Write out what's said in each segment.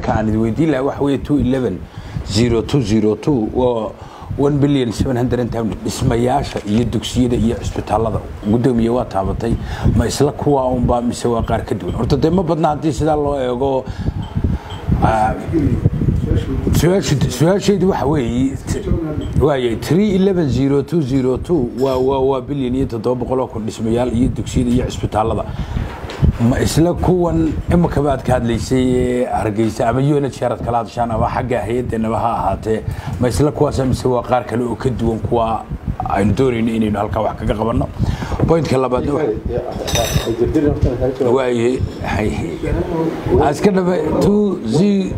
aan idin weydiin lahaa waxa weeye two eleven zero two zero two waa one billion seven hundred and ten dhismayaasha iyo dugsiyada iyo cisbitaalada gudoomiye waa taabatay ma isla kuwa unba mise waa qaar ka duwan horta dee ma badna haddii sidaa loo eego su-aasheedu waxa weeye waaye three eleven zero two zero two waa waa waa bilyan iyo toddoba boqol oo kun dhismayaal iyo dugsiyada iyo cisbitaalada ma isla kuwan imika baad ka hadlaysay ee hargeysa ama unit sharad kala hadashaan ama xagga hay-addeenaba ha ahaatee ma isla kuwaasa mise waa qaar kale oo ka duwan kuwa aynu doonayno inaynu halkaa wax kaga qabanno pointka labaad waaye iska dhaba two z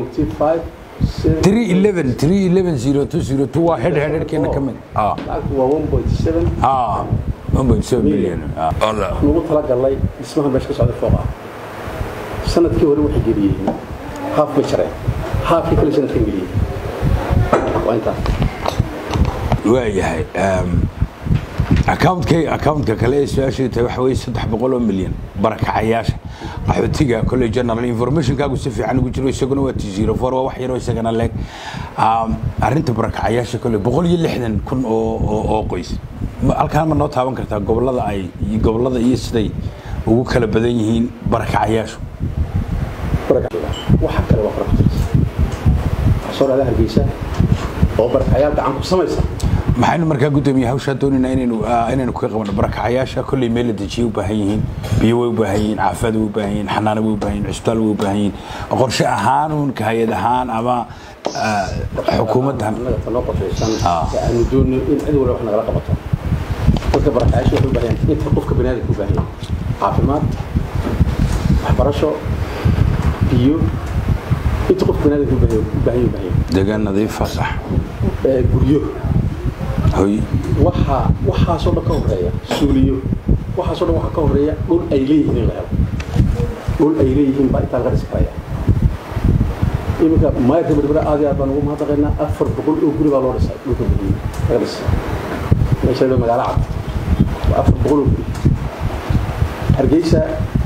three eleven three eleven zero two zero two waa head headkeena ka mid ah ah one point seven billion ah ugu talagalnay dhismaha meesha ka socda fooqa sanadkii hore waxay geliyeen haaf ma jareen haafkii kale sanadkan geliyeen waa intaas waayahay accountkay accountka kale ee su-aasheedu tahay waxa weeye saddex boqol oo milyan barakacayaasha qaxootiga kolley general informationkaagu si fiican ugu jiro isaguna waa t zero four waa wax yaroo isagana leeg arrinta barakacayaasha kolley boqol iyo lixdan kun oo oo oo qoys halkaan ma noo taaban kartaa gobollada ay gobollada iyo siday ugu kala badan yihiin barakacayaashu waxa kale waa farqatiis soo dhacda hargeysa oo barakacayaal gacan ku samaysa maxaynu markaa gudoomiye hawshaa doonaynaa inaynu inaynu kaga qabano barakacayaasha kolley meel la dejiye u baahan yihiin biyo way u baahan yihiin caafimaad way u baahan yihiin xanaano way u baahan yihin cisbitaal way u baahan yihiin qorshe ahaanuun ka hay-ad ahaan ama xukuumaddan annaga tanoo qorshaysan ee aanu doonno in cid walba wax nagala qabato dadka barakacayaasha waxay u baahan yihiin inta qofka baniaadamka u baahan yahay caafimaad waxbarasho biyo inta qofka baniaadamka u baahan u baahan yahay deegaan nadiifa sax ee guryo hoy waxaa waxaasoo dhan ka horeeya suuliyo waxaasoo dhan waxaa ka horeeya dhul ay leeyihiin in la helo dhul ay leeyihiin baa intaa laga dhisi karaya iminka maayarka berbera aad iyo aad baan ugu mahadnaqaynaa afar boqol oo guri baa loo dhisay dhulka guryo laga dhisay meesha la magaalo cad waa afar boqol oo guri hargeysa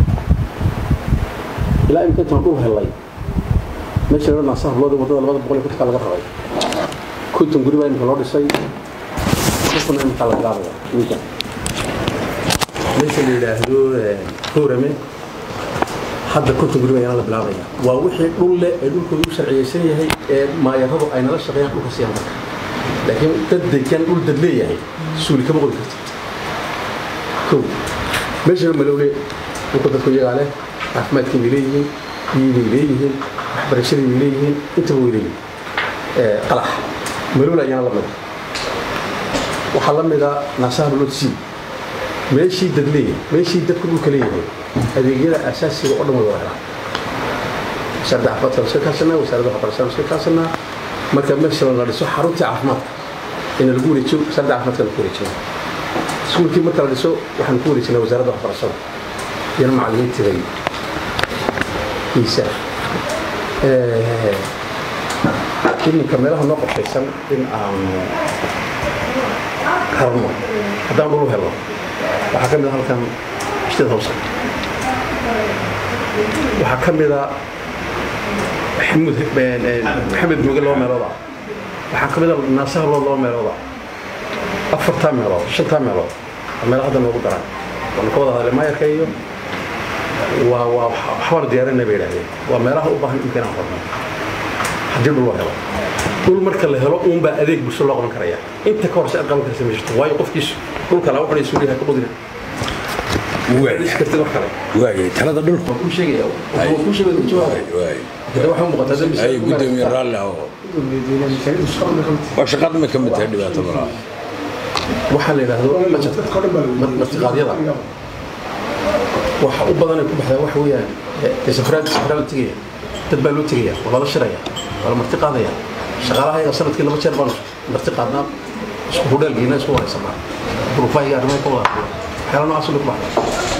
ilaa iminka intaan dhul helay meesha la naasa hablooda waddada labada boqol iyo kontonka laga rabay konton guri baa iminka loo dhisay kuna iminka la bilaabaya ninka meesha la yidhaahdo hoorame hadda konton guri baa yana la bilaabaya waa wixii dhul leh ee dhulkooda u sharciyeysan yahay ee maayaradu ay nala shaqeeyaan dhulka siiyaan marka laakiin dad degan dhul dad leeyahay suuli kama qodi kartid kow meeshana malowle dhulka dadku iyagaa leh caafimaadkii bay leeyihiin biyii bay leeyihiin waxbarashadii bay leeyihiin intaba way leeyihiin qalax malowle ayaana la mida waxaa la mida naasaha lolodsi meeshii dad leeyahay meeshii dadku dhulka leeyahay adeegyada asaasiga oo dhan way wada helaan wasaaradda caafimaadka la iska kaashanaa wasaaradda waxbarashada la iska kaasanaa marka meesha la dhiso xaruntii caafimaadka in lagu wareejiyo wasaaradda caafimaadka lagu wareejiyo iskuulkii marka la dhiso waxaan ku wareejinaa wasaaradda waxbarashada iyana macallimiintiday hiisa iminka meelaha noo qorshaysan in aanu harno haddaan dhul u helo waxaa ka mid a halkan state house waxaa ka mid a maxamuud maxamed mooge laba meelooda waxaa ka mid a naasaha lood laba meelooda afartaa meelood shantaa meelood waa meelo hadda noogu daran waanu ka wada hadlay maayarka iyo waa waa waxbaanu diyaarinay bay idhahdeen waa meelaha u baahan imka inaan qorno haddii dhul loo helo dhul marka la helo uunbaa adeeg bulsho loo qaban karaya inta ka horse aad qaban karsa ma jirto waayo qofkiisu dhulka laa wuxuu suuliyaha ka qodina waayay talada dhulku kuu sheegaya kuu sheegaya ku jawaabay hada waxay u muuqataa dambi ay gudoomiye raalli ah waa shaqada ma ka mid tahay dhibaato malaa waxaa la yidhaahdo martiqaadyada waxa u badan ay ku baxdaa waxa weeyaan safraad safraa la tegaya dad baa loo tegaya waa lala shiraya waa la marti qaadaya shaqaalaha yaga sanadkii laba jeer baan marti qaadnaa isku hudheelgiina isku waraysanaa duruufaahiga arrimaha ka wada waxyaala noocaas bay ku baxdaa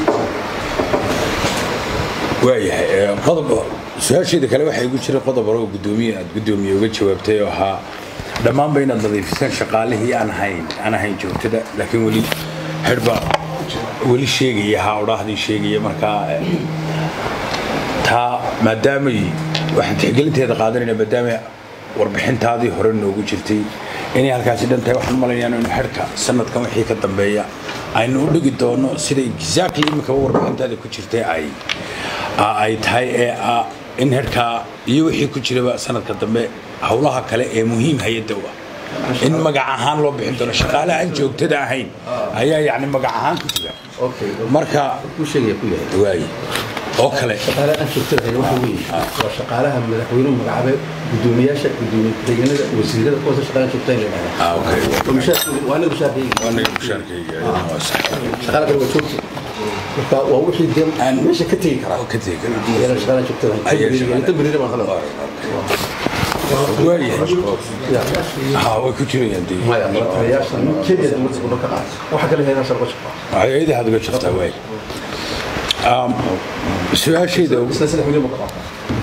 waayahay qodob su-aasheeda kale waxaa igu jira qodob hore oo gudoomiye aad gudoomiye uga jawaabtay oo ahaa dhammaanba inaad nadiifisaan shaqaalihii aan ahayn aan ahayn joogtada laakiin weli xidhba weli sheegaya ha odhaahdii sheegaya markaa taa maadaamay waxaan tixgelinteeda qaadanayna maadaama warbixintaadii hore noogu jirtay inay halkaasi dhan tahay waxaan malaynayaa in xerka sanadkan wixii ka dambeeya aynu u dhigi doono sida exactly iminkaba warbixintaada ku jirtay ay ay tahay ee ah in herkaa iyo wixii ku jiraba sanadka dambe howlaha kale ee muhiim hay-adda u ah in magac ahaan loo bixin doono shaqaalaha aan joogtada ahayn ayaa yacni magac ahaan ku jira okay marka ku sheegaya ku yahay waaye oo kale shaqaalaha aan joogtada waxa weeye waa shaqaalaha madaxweynuhu magacaabay gudoomiyaasha gudoomiye ku-xigeenada wasiirada kuwaas shaqaalaha joogtada la yidhahdaa ah okay waa mushaarkooda waa anaga mushaarkayga waa naga mushaarkayga waa sax shaqaala kale waa joogta marka waa wixii dee Aan- meesha ka tegi karaa oo ka tegi kara iyana shaqaalaha joogtada Ayaa shaqaalaha- tambriira baan kale waayahay ha way ku jirayaan dee maya taliyaasha kenya dowladda kudho ka qaata waxa kale heedaa sharqo shaqo hay-adaha ad uga jirtaa waay Um, su-aashayda ugu isna saddex milyan buu ka qaata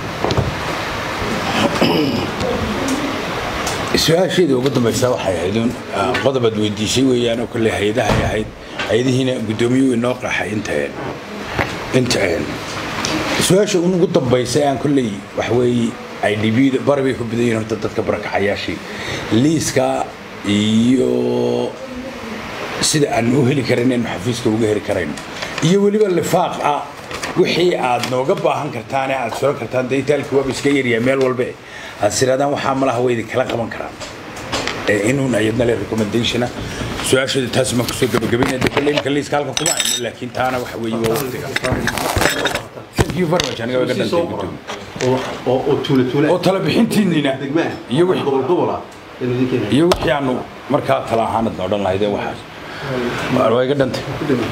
su-aashayda ugu dambaysa waxay ahayd un ah, qodob aad weydiisay weeyaan oo kolley hay-adahay ahayd hay-adihiina guddoomiyuhu inoo qaxay inta inta su-aasha ugu dambaysa aan kolley wax weeye ay dhibida bari bay ku badan yihiin horta dadka barakacayaashii liiska iyo sida aan u heli karin inaynu xafiiska uga heli karayno iyo weliba lifaaq ah wixii aad nooga baahan kartaane aad suran kartaan dee itaalkii waaba iska yaryaa meel walbe aad siraadaan waxaa malaha way idinkala qaban karaan ee inuun ayadna le recommendationa su-aashooda taas maan kusoo gabagabaynaya dee kolley imka liiska halka kuma hayno laakiin taana waxa weeye waa waqtiga thank you very much aniga way ga dhantay gudoomiye oo oo tuula tuula oo tala bixintiinina degmaa iyo wixii gobol gobola inuu idin keenayo iyo wixii aanu markaa tala ahaanadna odhan lahaydeen waxaas waa iga dhantay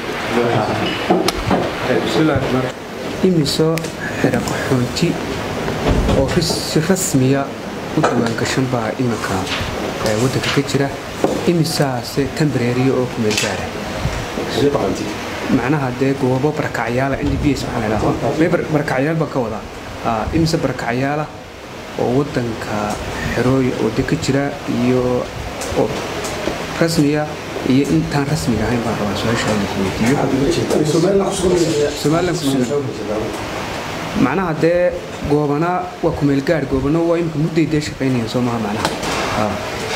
imisoo xira qaxoonti oo ris- si rasmiya u diiwaangashan baa iminka ee, waddanka ka jira imisaase tambareeriya oo kumeel gaara sidee qabanti macnaha dee goobo barakacyaala n d b s waxaa la idhaahdo mee bar- barakacyaal baan ka wadaa Aa, imise barakacyaala oo waddanka xerooy oo de ka jira iyo oo rasmiya iyo intaan rasmiga ahayn baan rabaa su-aasha inaan ku weydiiyo somalilan ku sugan macnaha dee goobana waa kumeel gaar goobana waa imika mudday dee shaqaynayaan soo maha macnaha Haa.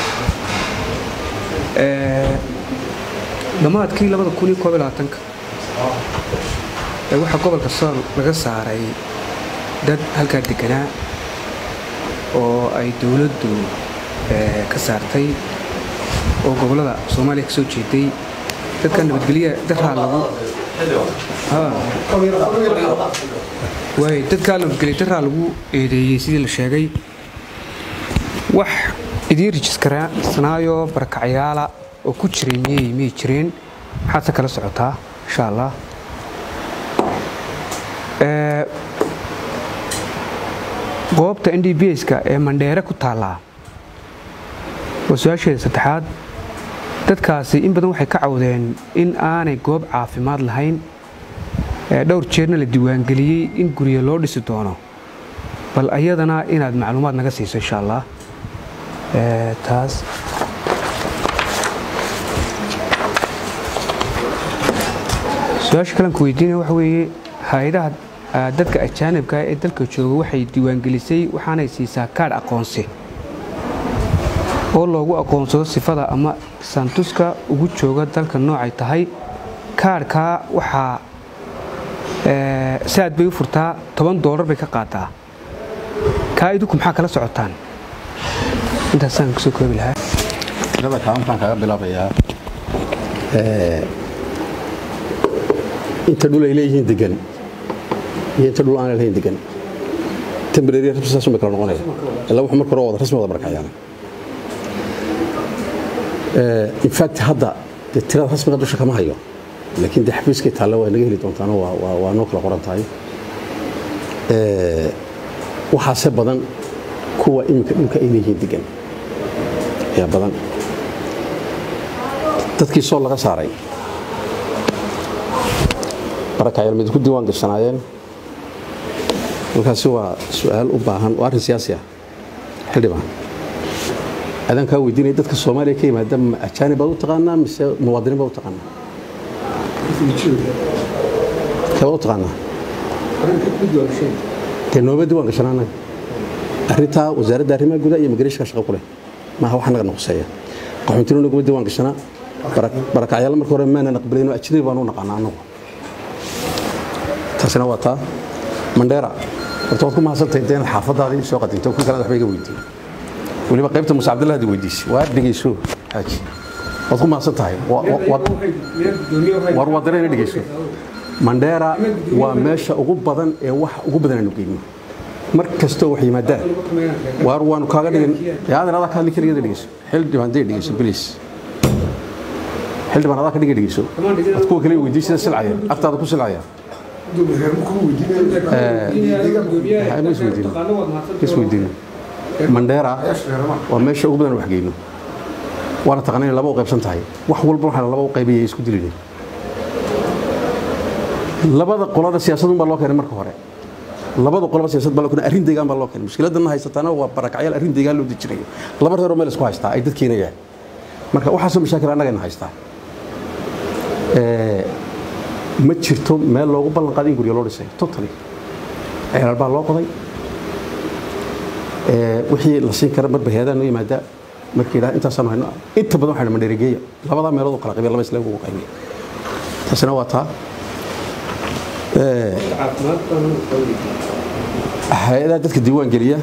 Ee, dhammaadkii labada kun iyo koob iyo labaatanka ee waxaa gobolka sool laga saaray dad halkaa deganaa oo ay dowladdu ee, ka saartay oo gobollada soomaaliya ka soo jeeday dadka nabadgelya daraa lagu Haa. waay dadkaa nabadgelya daraa lagu eedeeyey sidii la sheegay wax idiin rijiskarsanaayo barakacyaala oo ku jiray miyay miyay jireen maxaad se kala socotaa insha allah Ee, goobta n d b ska ee mandheere ku taallaa waa su-aasheeda saddexaad dadkaasi in badan waxay ka cawdeen in aanay goob caafimaad lahayn ee dhowr jeerna la diiwaangeliyey in guryo loo dhisi doono bal ayadana inaad macluumaad naga siiso insha allah Ee, taas su-aasha kalanku weydiinaya waxa weeye hay-adaha ah, dadka ajaanibka ee dalka jooga waxay diiwaangelisay waxaanay siisaa kaadh aqoonsi oo loogu aqoonsado sifada ama santuska ugu jooga dalka noocay tahay kaadhkaa waxaa ee, saad bay u furtaa toban doolar bay ka qaataa kaa idinku maxaa kala socotaan intaasaan kusoo koobi lahaa tirada kaalintaan kaga bilaabayaa inta dhul ay leeyihiin degan iyo inta dhul aanay lahayn degan tembrary rasmi saas uma kala noqonaya ilaa wuxuu marka hore wada rasmi wada barakacayaan in fact hadda dee tirada rasmiga dusha kama hayo laakiin dee xafiiskay taalla waa naga heli doontaano waa waa- waa noo kala qoran tahay Eh, waxaase badan kuwa iminka dhulka ay leeyihiin degan ayaa badan dadkii soo laga saaray barakacyaal mid ku diiwaan gashanaayeen markaasi waa su-aal u baahan waa arrin siyaasi ah xildhibaan adaan kaa weydiinaya dadka soomaaliya ka yimaada ma ajaanib baad u taqaanaa mise muwaadiniin baad u taqaanaa kee baad u taqaanaa dee nooma diiwaan gashanaa annaga arrintaa wasaaradda arrimaha gudaha iyo migreeshka shaqo ku leh maaha wax naga noqoseeya qaxoontinu naguma diiwaan gashanaa barakacyaal marka hore maana aqbalayno ajnabi baan u naqaanaa anagu taasina waa taa mandheera horta waad ku mahadsantahay inta inaad xaafadaadii soo qadinto ku kalena waxba iga weydiin weliba qaybta muuse cabdillah hadi weydiisay waa dhegeyso xaaji waad ku mahadsan tahay war waa dareen dhegeyso mandheera waa meesha ugu badan ee wax ugu badan aanu geyno mar kastoo wax yimaadaan waar waanu kaaga dhigan yaadan adaa ka hadli keligeeda dhegeyso xildhibaan dee dhegeyso bilis xildhibaan adaa ka dhiga dhegeyso ad kuwa kale weydiin sida silcaya agtaada ku silcaya isweydiino mandheera waa meesha ugu badan wax geyno waana taqaana inay laba u qaybsan tahay wax walba waxaa laba u qaybaya isku dilin labada qolada siyaasadun baa loo keenay marka hore labada qolaba siyaasad baa loo keenay arrin deegaan baa loo keenay mushkiladana haysataana waa barakacyaal arrin deegaan loo dejinayo laba reeroo meel isku haystaa ay dadkeena yahay marka waxaasoo mashaakil annagayna haystaa ma jirto meel loogu ballan qaaday in guryo loo dhisay totally ceelal baa loo qoday wixii la siin kara marba hay-adaha noo yimaada markii idhaha intaasaan hayno inta badan waxaa mandheerigeeya labadaa meelood oo kala qabiya laba islaam ugu qaybiya taasina waa taa hay-adaha dadka diiwaan geliya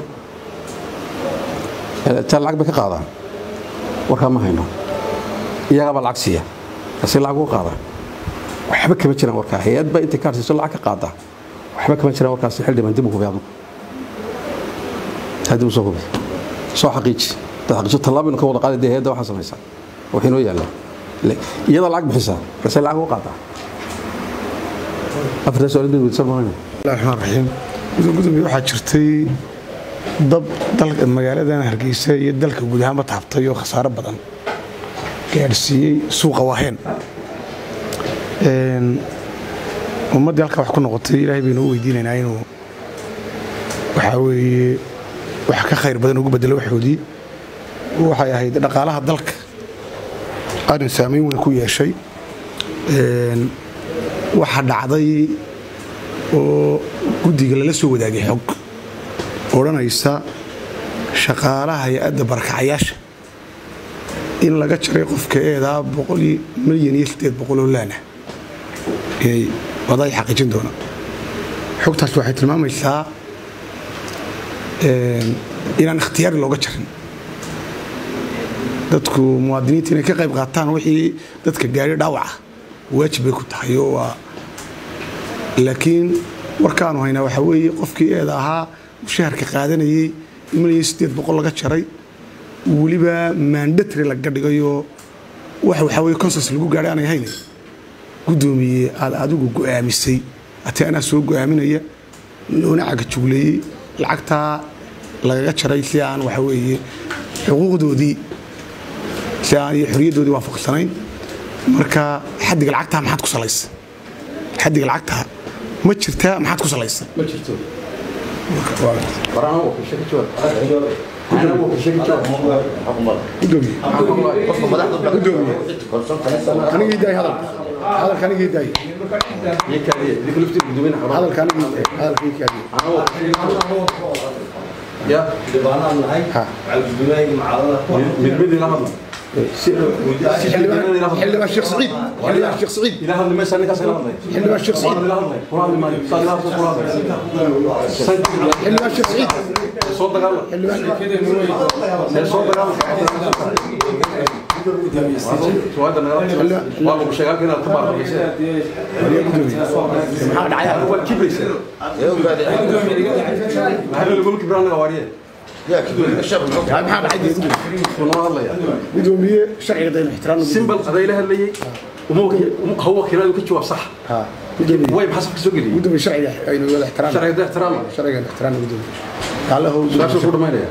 taa lacag bay ka qaadaan warkaa ma hayno iyagaabaa lacag siiya kasi lacag uga qaadaan waxba kama jiraan warkaa hay-ad baa intay kaar siiso lacag ka qaada waxba kama jiraan warkaasi xildhibaan dib u hubi adigu dib u soo hubi soo xaqiiji dad xaqiijo tallaabaynu ka wada qaaday dee hay-adda waxaa samaysaa waxay noo yaallaa iyada lacag bixisaa balse lacag uga qaadaa afartaa su-aal bay weydiisan maayna bismillahi raxmaan raxiim gudoomiye waxaa jirtay dab dalka magaaladan hargeysa iyo dalka guud ahaanba taabtay oo khasaaro badan gaadhsiiyey suuqa waaheen ummaddii halkaa wax ku noqotay ilaahay baynu u weydiinaynaa inuu waxaa weeye wax ka khayr badan ugu bedelo waxoodii waxay ahayd dhaqaalaha dalka arrin saamayn weyn ku yeeshay waxa dhacday oo guddiga lala soo wadaagay xog odhanaysa shaqaalaha hay-adda barakacayaasha in laga jaray qofka eedaa milyan iyo sideed boqoloo laana inay wadaay xaqiijin doonaan xogtaas waxay tilmaamaysaa inaan ikhtiyaari looga jarin dadku muwaadiniinta inay ka qayb qaataan wixii dadka gaari dhaawaca waajib bay ku tahay oo waa laakiin warkaanu haynaa waxaa weeye qofkii eeda ahaa mushaharka qaadanayey milyan sideed boqol laga jaray weliba maandatri laga dhigayoo wax waxaa weye consens lagu gaadhay aanay hayna guddoomiye aad adigu go'aamisay ati anaa soo go'aaminaya loona cagajugleeyey lacagtaa lagaga jaray si aan waxa weeye xuquuqdoodii si aan iyo xoriyaddoodii waafaqsanayn marka xaddiga lacagtaa maxaad ku salaysa xaddiga lacagtaa ma jirtaa maxaad ku salaysa ma jirto waraan wakiisha ka jawaab anaa wakiisha ka jawaab gudoomiye gudoomiye anigii daay hadalka hadalka anigii daay iyo kaadiye idinka laftir gudoomiyana xarun hadalka anigii hadalka ii kaadiye ya ha mid mid ila hadla xildhibaan sheekh saciid xildhibaan sheekh saciid ila hadli maysa ninkaas ila hadlay xildhibaan sheekh saciid ila hadlay kula hadli maayo saa ila hadlay kula hadlay xildhibaan sheekh saciid soo dagaala see soo dagaala suwaada nagala waa lagu sheegaa halka inaad ka baarqabaysa maxaa dhacaya waa kibraysa maxaa laguma kibra anaga waariye maxaa dhacay dee kunoo hadlaya gudoomiye sharciga daynu ixtiraamna simbal aday la hadlayay uma haw wakiiladu ka jawaab sax ha gudoomiye way maxaa safka soo geliyey gudoomiye sharciga aynu wada ixtiraamna sharciga da ixtiraama sharciga ixtiraamna gudoomiye kaalahow saasuu ku dhamaynaya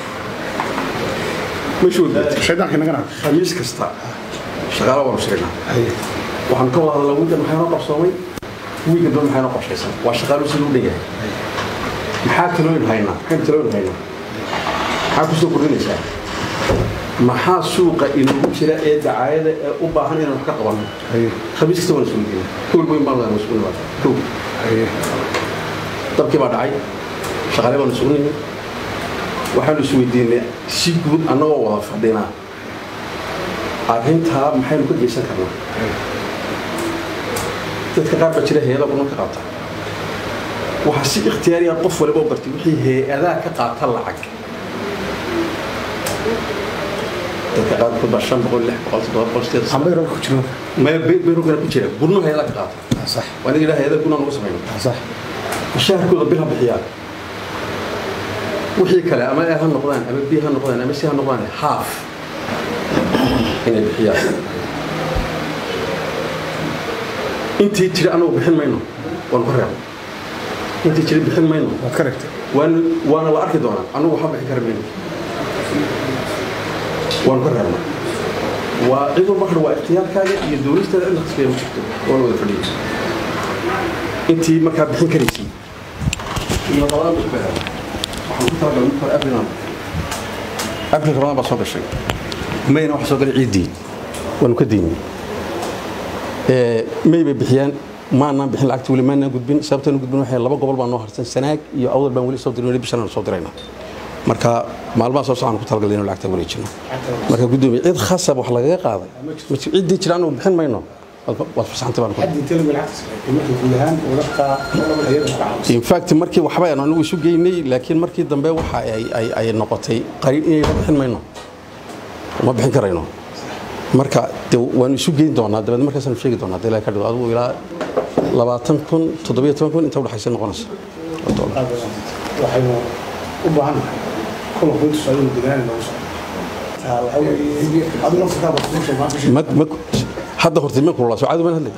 meeshuu shaydaanka naga naag khamiis kasta shaqaala waanu sheegnaa haye waxaan ka wada hadalnaa wiigan maxay noo qabsoomay wiigan dhan maxay noo qorshaysan waa shaqaalu siduu dhan yahay maxaa talooyin haynaa maxaan talooyin haynaa maxaa kusoo kordhinaysaa maxaa suuqa inoogu jira ee dacaayada ee u baahan inaan wax ka qabanno haye khamiis kasta waan isugu geynaa kowr weyn baan waan isugu nimaada kow haye dabkii baa dhacay shaqaale baan isugu nimi waxaanu isweydiinay si guud annagoo wada fadhinaa arrintaa maxaynu ka geysan karnaa dadka qaar baa jira hay-ada kuna ka qaata waxaa si ikhtiyaariya qof waliba u bartay wixii hay-adaa ka qaata lacag dadka qaarkood baa shan boqol lix boqol toddoba boqol sideed ambayro ku jiro maya beyrogana ku jira gurno hay-ada ka qaata sax waa aniga ilaa hay-ada gurna nagu samayno sax mushaharkooda bil ha bixiyaan wixii kale ama a ha noqdaan ama b ha noqdaan ama c ha noqdaan haaf inay bixiyaan intii jira anagu bixin mayno waanu ka reebno intii jira bixin mayno waad ka regtay waana waana la arki doonaa anagu waxba bixin kara mayno waanu ka reebna waa cid walba kale waa ikhtiyaarkaaga iyo dowlisteeda in la qasbaya ma jirto waa la wada fadhiyay intii markaa bixin karaysay iyo labadaan isku helo waxaan ku talagalay mid hore abrilan abril ramadaan baa soo gashay mayna waxa soo galay ciiddii waanu ka diinay may bay bixiyaan maanaan bixin lacagta weli maanaan gudbin sababtaan gudbin waxay laba gobol baan noo harsan sanaag iyo awdal baan weli soo dirin weli bishan soo dirayna marka maalmaha soo socon ku talagalay inuu lacagta wareejino marka gudoomiye cid khasab wax lagaga qaaday ma jiro ciddii jira anagu bixin mayno waad waad fasaxantay baan ku hadda intee lagu lacagta marka guud ahaan wadadka hayada ku caawiso in fact markii waxba aan anigu isu geynay laakiin markii dambe waxa ay ay ay noqotay qariin inay la bixin mayno ma bixin karayno marka de waanu isu geyn doonaa dabeed markaasaanu sheegi doonaa hadii ilaahay ka dhigo adigu ilaa labaatan kun toddobiyo toban kun inta udhexaysa noqonaysa waxaynu u baahan nahay kulanku intu socdo degaan noogu socdo taa waxa weeye adigu nafta kaa baa kusoo maanta ma ma hadda hortay ma kululaa soo caadi baan hadlay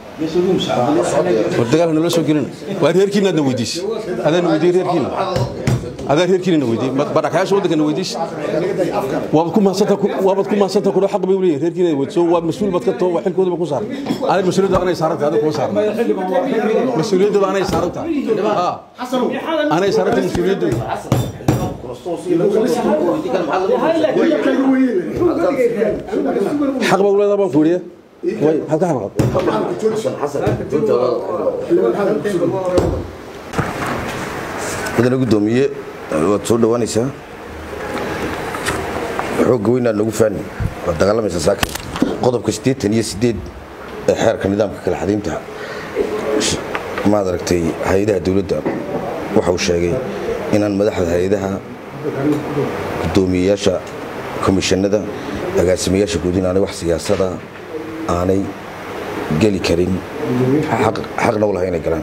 war dagaal nala soo gelina waa reerkiina aadna weydiis adaan weydiiyey reerkiina adaa reerkiina weydiiyey badhakayaasha waddankana weydiis waabad ku mahadsanta waabad ku mahadsanta kudho xaq bay u leeyihin reerkiina weydiiso waa mas-uul baad ka too waa xilkooda ba ku saaran adig mas-uuliyadda anay saaran tahay adig kuma saaran mas-uuliyaddooda anay saaran tahay anay saaran tahay mas-uuliyaddooda xaq baa u leedaha baan ku yidhi way maxaad ka xanaaqad mudane gudoomiye waad soo dhowaanaysaa xoogga weynaad nagu faani waad dagaalamaysaa saakin qodobka siddeetan iyo siddeed ee xeerka nidaamka kala xadaynta maad aragtay hay-adaha dowladda waxa uu sheegay inaan madaxda hay-adaha gudoomiyeyaasha komishanada agaasimayaasha guud inaanay wax siyaasada aanay geli karin xaqna u lahay inay galaan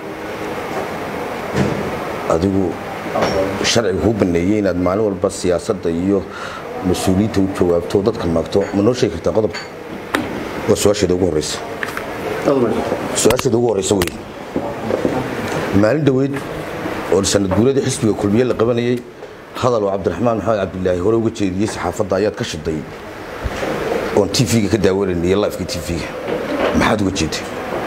adigu sharciga kuu baneeyey inaad maalin walba siyaasadda iyo mas-uuliyiinta u jawaabto dadka maagto ma noo sheegi kartaa qodobka waa su-aasheeda ugu horeysa su-aasheeda ugu horeysa wey maalin dhoweyd oo sanad guuradii xisbiga kulmiye la qabanayey hadal oo cabdiraxmaan maxamed cabdilaahi hore uga jeediyey saxaafadda ayaad ka shiday oon tv-ga ka daawanayna iyo lifeka tv-ga maxaad uga jeeday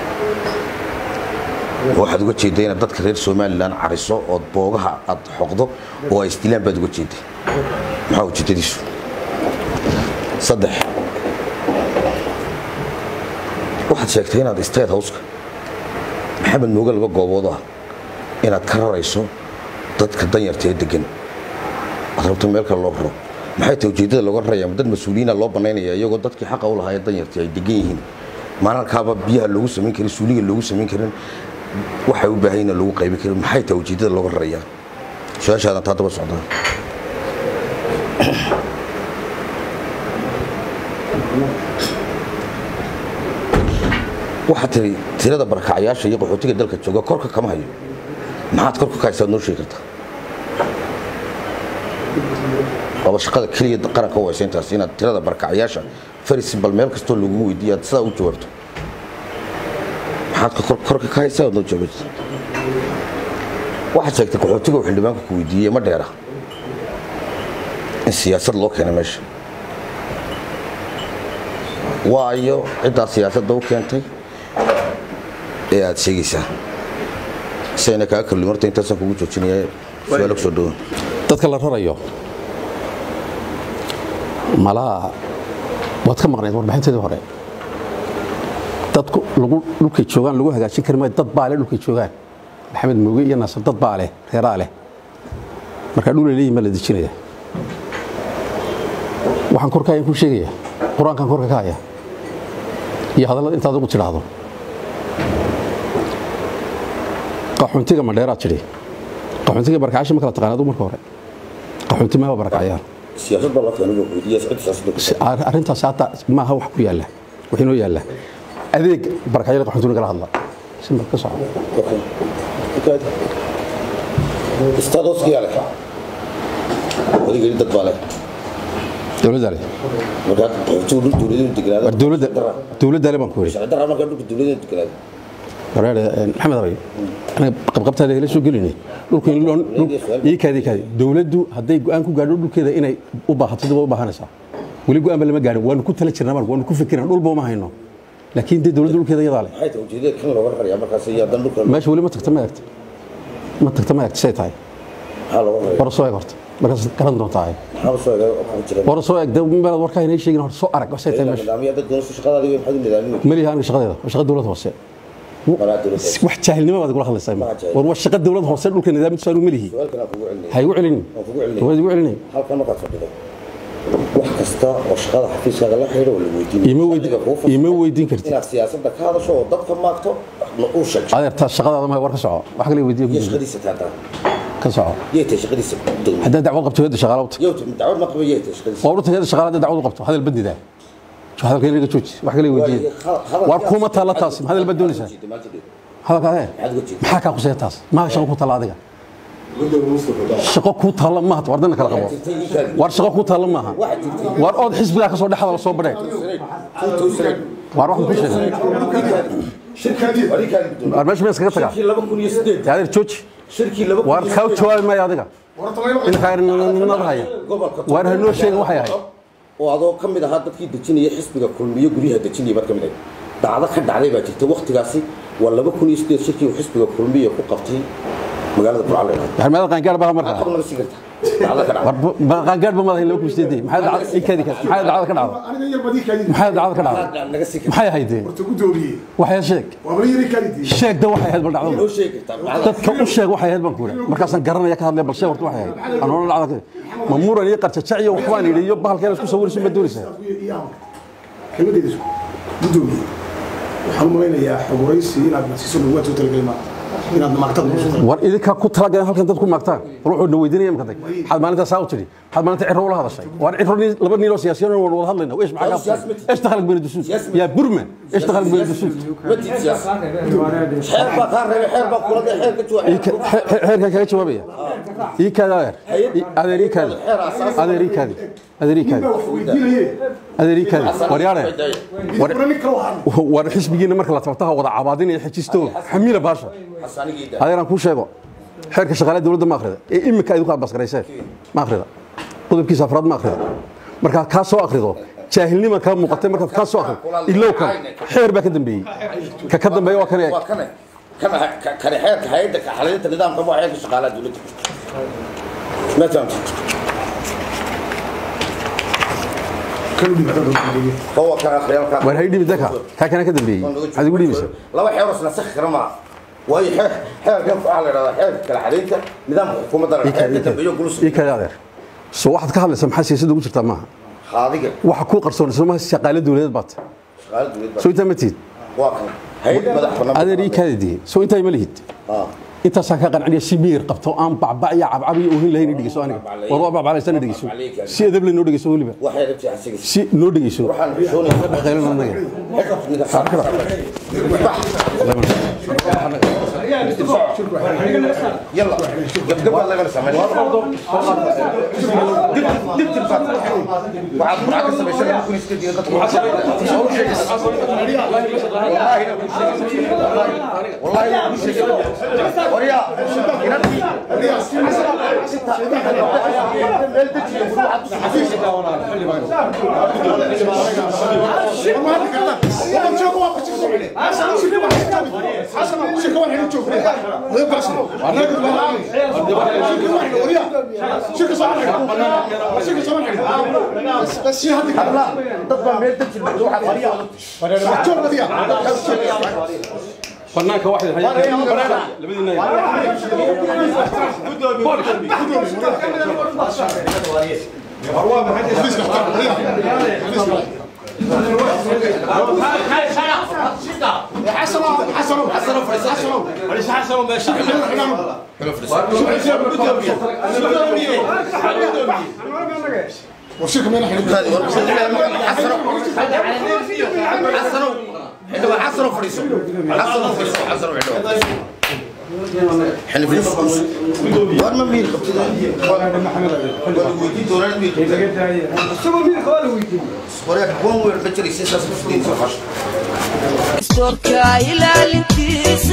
waxaad uga jeedday inaad dadka reer somalilan cariso ood boogaha aad xoqdo oo ay isdilaan baad uga jeedday maxaa ujeedadiisu saddex waxaad sheegtay inaad state houseka maxamed mooge laba goobood ah inaad ka rarayso dadka danyarta ee degan aad rabto meel kale loo raro maxay tahay ujeeddada looga raraya dad mas-uuliyiina loo banaynaya iyagoo dadkii xaqa u lahaa ee danyartii ay degan yihiin maalalkaaba biyaha loogu samayn karin suuliga loogu samayn karin waxay u baahan lagu qaybin karin maxay tahay ujeeddada looga rarayaa su-aashaadan taa daba socdaa waxaad tiri tirada barakacayaasha iyo qaxootiga dalka jooga korka kama hayo maxaad korka ka haysaad noo sheegi kartaa waaba shaqada keliya qaranka u haysa intaas inaad tirada barakacayaasha faris bal meel kastoo lagu weydiiya aad sidaa u jawaabto maxaad korka ka haysaa noo jawaabta waxaad sheegtay qaxootiga uu xildhibaanku ku weydiiyey ma dheera in siyaasad loo keenay meesha waayo ciddaa siyaasadda u keentay ee aad sheegaysaa sayna kaa kalli marta intaasaan kugu joojinaya su-aalo kusoo dhawan dadka la rarayo malaa waad ka maqnayd warbixinteedii hore dadku lagu dhulkay joogaan lagu hagaajin kari maayo dad baa leh dhulkay joogaan maxamed muuge iyo naasir dad baa leh reeraa leh marka dhul ay leeyihin baa la dejinaya waxaan korka ayaan ku sheegaya qur-aankan korka ka haya iyo hadallada intaad ugu tidhaahdo qaxoontiga madheeraad jiri qaxoontiga barakacaasha ma kala taqaan adigu marka hore qaxoonti ma barakacayaan siyaasad baa la keenay iyo cid siyaasad Si- ar- arrintaas hadda maaha wax ku yaalla wax inoo yaalla adeeg barakacyada qaxoontiga kala hadla simba ka soco istaadoskiyaa leh odaygeli dad baa leh dowladda le markaa qaxootigu dhul dowladeenu degnaado war dowladda dowladda le baan ku yidhi sharci darra markaa dhulka dowladeenu degnaado wareer maxamed abay anaga qabqabtaada kala soo gelinay dhulku in loo ii kaadi kaadi dowladdu hadday go'aan ku gaadho dhulkeeda inay u baahato dib u baahanaysaa weli go'aan ba lama gaadhin waanu ku tala jirnaa marka waanu ku fikirnaa dhulba uma hayno laakiin dee dowladda dhulkeeda iyadaa leh maxay tahay ujeedada kan looga rarayaa markaas iyo haddana dhulka meesha weli ma tagta ma eegta ma tagta ma eegta say tahay maxaa looga raraya war soo eeg horta markaas garan doontaa maxaa soo eega oo kugu jira war soo eeg dee meelaad warkaa inay sheegin horta soo arag say tahay meesha nidaamyo dad doonayso shaqadaada iyo maxaad u nidaaminaysa maliha aniga shaqadeeda waa shaqa dowlad hoose maraa dowladda wax jaahilnimo baad kula hadlaysaa Waa jaahil. war waa shaqa dowlad hoose dhulka nidaamkiisu aanu malihi su-aalkan aan kugu celinaya ha igu celinin waan kugu celinaya waad igu celinin halkan markaad fadhido wax kasta oo shaqada xafiiskaaga la xidhiidha waa la weydiin Ima weydin- ima weydiin kartid. inaad siyaasadda ka hadasho oo dadka maagto ma uu sheegto adeer taas shaqadaada ma war ka soco wax kale weydiiyo iyo shaqadiisa taataa ka soco yay tahay shaqadiisa dowladda haddaad dacwad qabto heedda shaqaala u tag yow dacwad ma qaba yay tahay shaqadiisa waa urta heedda shaqaala haddaad dacwad u qabto hadal badida hadalka inaga jooji wax kale weydiiya waar kuma taalla taas hadal baad doonaysaa hadalka adee maxaa kaa quseeya taas maa shaqo ku taalla adiga shaqo kuu taalla maaha war dana kala qabo waar shaqo kuu taalla maaha waar ood xisbigaa ka soo dhexda la soo badhee waar waxaan ku sheegay waar meesha ma iskaga tagaa dee adeer jooji waar kaa jawaabi maayo adiga inkaa haya waar hanoo sheegin waxay ahayd oo adoo ka mid ahaa dadkii dejinaya xisbiga kulmiyo guryaha dejinaya baad ka mid ahayd dacdo ka dhacday baa jirta waktigaasi waa laba kun iyo sideed shirkii uu xisbiga kulmiyo ku qabtay magaalada burcale maxamed qaangaar baa markaa qabnaga sii karta dacdo ka dhacday war qaangaar ba madahay loo kusteedey maxay dhacday ikadi ka maxay dhacday ka dhacday aniga yar badii kaadid maxay dhacday ka dhacday naga sii karta maxay ahayd horta gudoomiye waxay sheeg waa bal yari kaadid sheeg da waxay ahayd bal noo dhacdo sheegi kartaa dacdo dadka u sheeg waxay ahayd baan ku yidhi markaasaan garanaya ka hadlay bal sheeg horta waxay ahayd aan hore dhacda ma muran iyo qarjajac iyo waxbaan yidhi iyo bahalkeena isku sawirayso ma doonaysaa kelmadeeda isku gudoomiye waxaan u malaynayaa xoguraysi inaad nasiiso dhawaad soo talagelay ma inaad maagtada kusoo talagelay war idinkaa ku talagaleen halkan dad ku maagtaan war wuxuu na weydiinaya imka dag maxaad maalintaa saa u tidhi maxaad maalinta ciro ula hadashay waar ciro nin laba nin oo siyaasiyan waan wada hadlayna eesh maxaa kaa eesh dakhalak bayna dusuud yaa burma eesh dakhalak bayna dusuud ma tiid siyaasa xeer baa kaa reebay xeer baa kula xeer ka jooga xeerkan kaga jawaabaya ii kaadi adeer adeer ii kaadi adeer ii kaadi adeer ii kaadi wax weydiinaye adeer ii kaadi waryaare war nin kale waxaan war xisbigiina marka la tabtaha wada cabaadinaya xejisto xamiila baasha xasaanigii adeer aan kuu sheego xeerka shaqaalaha dowladda ma akhrida ee imika idinku abasgarayseen ma akhrida qodobkiisa afraad ma akhrida markaad kaa soo akhrido jaahilnima kaa muuqatay markaad kaa soo akhrido ilow kan xeer baa ka dambeeyey ka ka dambeeya waa kan eeg waa kane kana kane xeerka hay'adda ka xalinta nidaamka waa xeerka shaqaalaha dowladda ma fahamtid kan u dhibata gudoomiye هو كان خيال waar hay dhibi daka kaa kana ka dambeeyey maxaad igu dhibaysa laba xeer oo isla sax kara ma waayo xeer xeer kan waxa la yiraahdaa xeer kala xalinta nidaamka xukuumadda ii kaadi xeer ka dambeeyo gulus ii kaadi adeer soo waxaad ka hadlaysaa maxaa siyaasadda ugu jirtaa maaha qaadiga waxa kuu qarsoon isla maaha shaqaale dowladeed baad shaqaalaha dowladda soo intaa ma tihid waa kan hay'ad madax bannaan adeer ii kaadi diye soo intaa ma lihid ah intaasaan ka qanciniya si miyir qabto aan bacbac iyo cabcab iyo ohin lahayn dhegeyso aniga war waa bacbaclaysana dhegeyso si edab leh noo dhegeyso weliba waxay rabtay xasiga si noo dhegeyso waxaan xishoonaya dhaqaylan anaga يلا قبل الله يغنى سامي دب دب وعاد معك سامي شنو ممكن يستدي والله والله مش وريا ضد ما يدك الموضوع banaanka waxay labadiina حسنوا فريسو حسنوا فريسو حسنوا حلو حلو war ma miir qabtid Storka ilaalintiisa